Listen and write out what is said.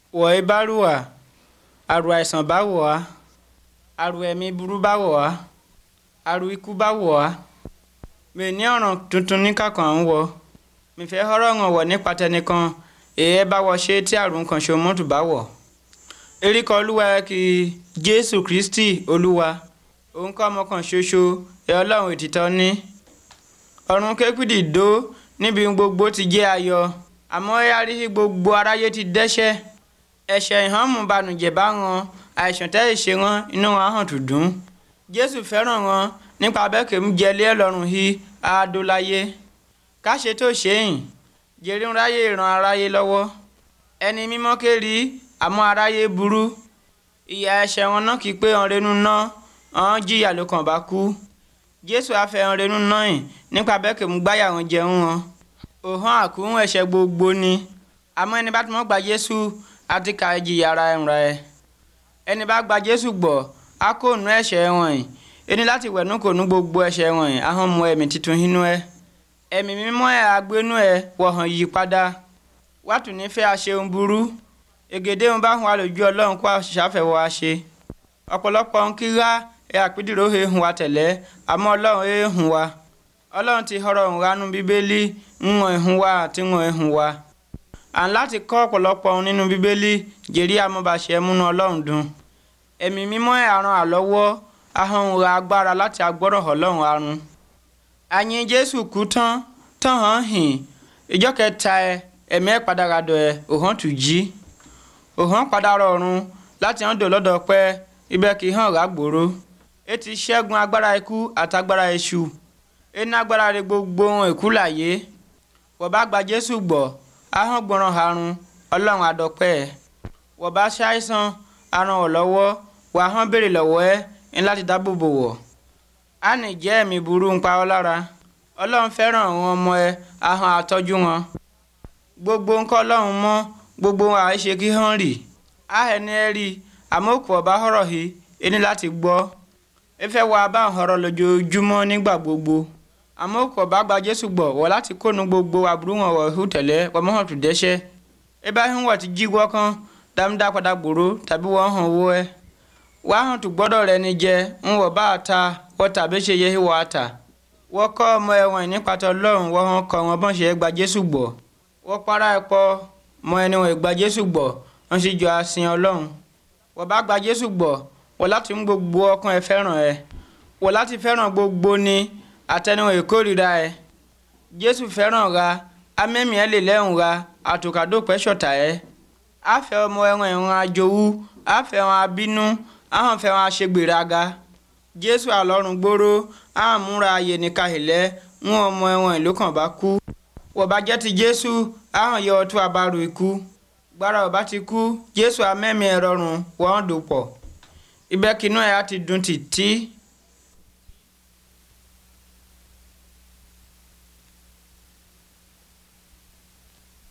wọ̀ ẹ́ bá rù wá àrù àìsàn bá wọ̀ wá àrù ẹ̀mí burú bá wọ̀ wá àrù ikú bá wọ̀ wá mi ní ọ̀ràn tuntun ní kàkàn ń wọ mi fẹ́ họ́rọ̀ hàn wọ̀ nípa tẹnìkan èyí bá wọ ṣe tí àrùn kan ṣe mọ́tò bá wọ̀ eríkọ olúwa kí jésù kristi olúwa òun kọ́ ọmọ kan ṣoṣo ẹ ọlọ́run òtítọ́ ní ọ̀run kékùdì dó níbi gbogbo ti jẹ́ ayọ̀ àmọ́ ẹ arí gbogbo aráyé ti dẹ́ṣẹ̀ ẹ̀ṣẹ̀ ìhànmú banújẹ́ bá wọn àìsàn tẹ́ ìṣe wọn inú wọn hàn tó dùn jésù fẹ́ràn wọn nípa abẹ́kẹ̀ ń jẹlé ẹlọ́run hí adóláyé káṣe tó ṣéyìn jèrè ń ráyè ràn aráyé lọ́wọ́ ẹni mímọ́ kéri àmọ́ aráyé burú ìyà ẹ̀ṣẹ̀ wọn náà kì í pé ọ̀rẹ́nu náà ọ̀hún jìyà ló kàn bá kú jésù afẹ́hàn rẹ́nu náà yìn nípa abẹ́kẹ̀ ń gbáyà wọn jẹun wọn òhun àkúhùn ẹ̀ṣẹ̀ gbogbo ni àmọ́ ẹni bá ti mọ́ gba jésù àti ka ìjìyà ara ẹ̀ ra ẹ̀ ẹni bá gba jésù gbọ́ á kó nu ẹ̀ṣẹ̀ wọ̀nyí ẹni láti wẹ̀nú kò nu gbogbo ẹ̀ṣẹ̀ wọ̀nyí ahọ́n mu ẹ̀mí tuntun inú ẹ̀ ẹ̀mí mímọ́ ẹ̀ agbénú ẹ̀ wọ̀hàn yí padà wàtú nífẹ̀ẹ́ àṣeun burú ègèdè ń bá hun wa lójú ọlọ́run kó àṣàfẹ́wọ́ wa ṣe ọ̀pọ̀lọpọ̀ ń kíra ẹ̀ àpídìrò he hun wa tẹ̀lẹ́ àmọ́ ọlọ́run he hun wa ọlọ́run ti họrọ̀ ń ranú bíbélì ń wọ̀n hun wa àti wọ̀n hun wa à ń láti kọ́ ọ̀pọ̀lọpọ̀ ohun nínú bíbélì jèrí amọ̀bàṣẹ múnú ọlọ́run dùn ẹ̀mí mímọ́ ẹ̀ àrùn àlọ́wọ́ ahọ́n ra agbára láti agbọ́rọ̀ ọlọ́run arun àyìn jésù kú tán tán hàn hìn ìjọ kẹta ẹ ẹ̀mí ẹ̀ padà radọ̀ ẹ̀ òhàn tù jí òhàn padà rọrùn láti hàn dò lọ́dọ̀ pẹ́ ibẹ̀ kì í hàn rà gbòòrò ẹ ti ṣẹ́gun agbára ikú àtagbára èṣù ẹ ní agbára rẹ gbogbo ohun èkú láyé wọ́n bá gba jésù gbọ́ ahọ́n gbọ́ràn àrùn ọlọ́run àdọ́pẹ́ ẹ̀ wọ́n bá ṣàìsàn aràn ọ̀ lọ́wọ́ wà hàn béèrè lọ́wọ́ ẹ̀ ń láti dáàbò bò wọ̀ á ní jẹ́ ẹ̀mí burú ń pa ọ́ lára ọlọ́run fẹ́ràn àwọn ọmọ ẹ̀ ahọ́n àtọ́jú wọn gbogbo ńkọ́ ọlọ́run mọ́ gbogbo wọn àìṣe kí hàn rì á ẹni ẹ rí àmọ́ òkú ọba họ̀rọ̀ yìí ẹni láti gbọ́ ẹ fẹ́ wọ abá ọ̀rọ̀ lójoojúmọ́ nígbà gbogbo àmọ́ òkú ọba gba jésù gbọ́ wọ̀ láti kónu gbogbo àbúrò wọn wọ̀ hù tẹ̀lẹ́ pọ̀mọ́hàn tó dẹ́ṣẹ́ ẹ bá ń wọ̀ ti jí wọ́ kan dámdá padà gbòòrò tàbí wọ́n hàn wọ́ ẹ wà á hàn tó gbọ́dọ̀ rẹ ni jẹ ń wọ̀ bá a ta wọ́n tàbí ṣe yẹ wọ́ a ta wọ́n kọ́ ọmọ ẹ̀wọ̀n nípatọ́ ọlọ́run wọ́n hàn kọ́ wọn bọ́n ṣe gba jésù gbọ́ wọ́n para ẹ̀ pọ̀ mọ ẹni wọn gba jésù gbọ́ wọ́n sì jọ àsìn ọlọ́run wọ́n bá gba jésù gbọ́ wọ́n láti mú gbogbo ọkàn ẹ fẹ́ràn ẹ wọ́n láti fẹ́ràn gbogbo ni àtẹnuwọn ìkórìíra ẹ jésù fẹ́ràn ra amẹ́mí ẹ lè lẹ́hùn ra àtòkàdópẹ́ ṣọ̀tà ẹ àfẹ́ ọmọ ẹran ẹ̀ràn àjòwú àfẹ́ wọn abínú àwọn fẹ́ wọn aṣègbèraga jésù àlọ́run gbóró àmúra ayé nìka ìlẹ́ ń ọmọ ẹran ìlú kan bá kú wọ́n bá jẹ́ ti jésù àwọn yọ ọtún àbárò ikú gbára ọba ti kú jésù amẹ́mí ẹ rọrùn wọ́n dòpọ̀ ibẹ̀ kínú ẹ̀ á ti dùn títí